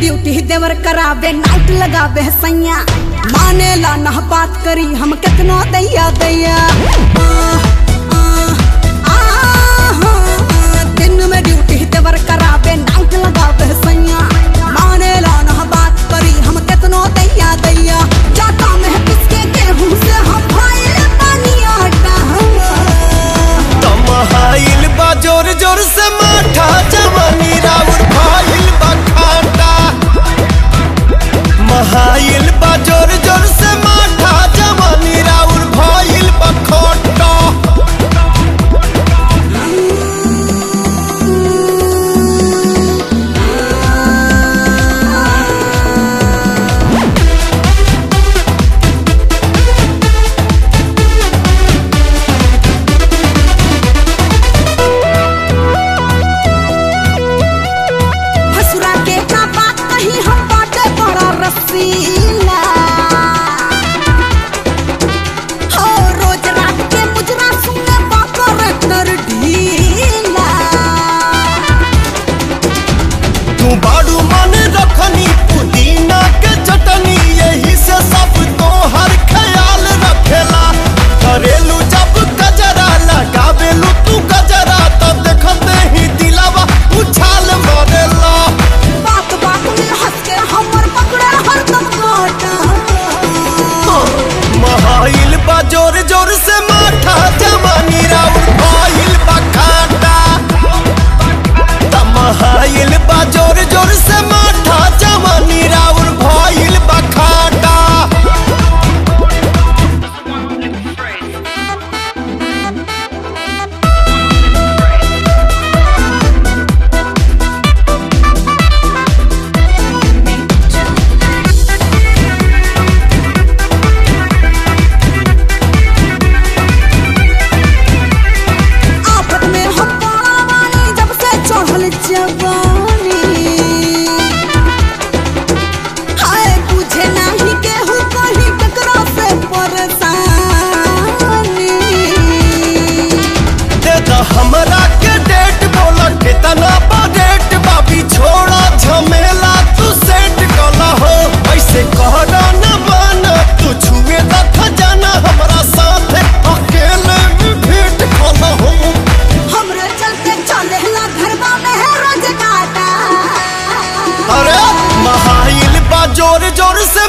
duty देवर करावे night लगावे सैया माने ला ना बात करी हम कितना दैया दैया आ, आ, आ, दिन में ड्यूटी देवर करावे नाइट लगावे सैया माने ला ना बात करी हम कितना दैया दैया जाता में किसके गेहूं से हम भाई पानी आटा तमहाइल बा जोर जोर से माठा जवानी राउर भाइल बा खाटा महाइल बा जोर जोर से माठा जवानी राउर भाइल बा खोटा हसुरा के का बात कही हम बाटे बड़ा रसीला हो रोज रात के मुजरा सुने बाकर कर ढीला तू बाड़ू मन रखनी पुदीना के चटनी यही से सब तो हर ख्याल रखेला करेलू जब गजरा लगावेलू तू गजरा तब देखते ही दिलावा उछाल मारेला बात बात में हंस के हमर पकड़े हरदम काटा महाइल बा जोर जोर से माठा जवानी राउर भाइल बा खाटा तमहाइल बा जोर जोर से माठा जवानी राउर भाइल बा खाटा आफत में हम पानी जब से चढ़ल जवानी हाय बुझे नाही केहू कहीं ककरा से परेशानी दे द हमरा के डेट बोला कितना बा डेट बाबी छोड़ा झमेला तू सेट कला हो ऐसे कहना न माना तू छुए त खजाना हमरा साथ अकेले में भेंट कला हो हमरे चलते चले ला घरवा में है रोज काटा अरे महाइल बा जोर जोर से